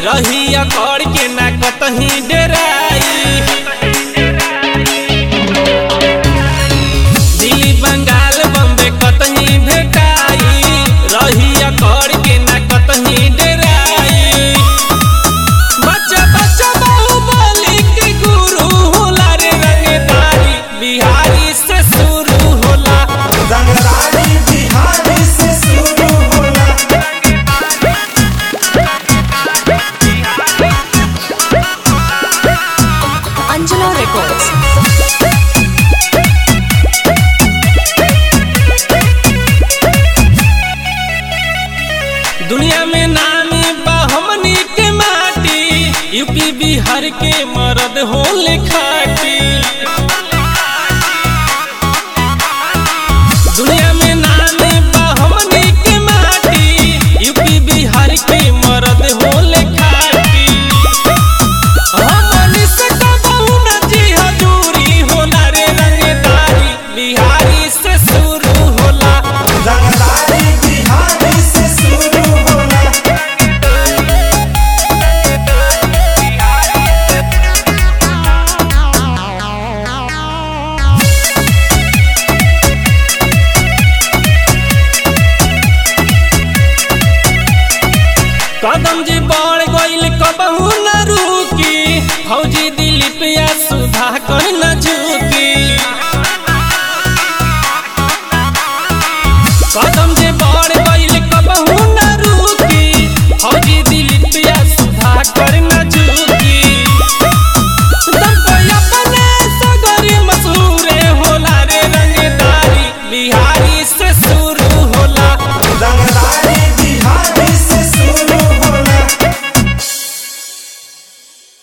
रही अकड़ के ना कतही डेराई दिल्ली बंगाल बम्बे कतही भेटाई रही अकड़ के ना कतही डेराई बच्चा बच्चा बाहुबली के गुरु होला रे रंगदारी बिहारी से शुरू होला रंगदारी बिहारी से शुरू होला Angelo Records. दुनिया में नामी बा हमनी के माटी यूपी बिहार के मर्द होले खाटी दुनिया में नामी बा हमनी के माटी यूपी बिहार के मर्द होले खाटी हमनी से कबहू न जी हजूरी होला रे रंगदारी बिहारी से शुरू होला रंगदारी बिहारी से शुरू होला कदम जी बढ़ गईल कबहू न रुकी फौजी दिलीप या सुधा कर न झुकी कदम जी बढ़ गईल कबहू न रुकी फौजी दिलीप या सुधा कर न झुकी दम पे अपने सगरी मशहूरे होला रे रंगदारी बिहारी से शुरू होला रंगदारी बिहारी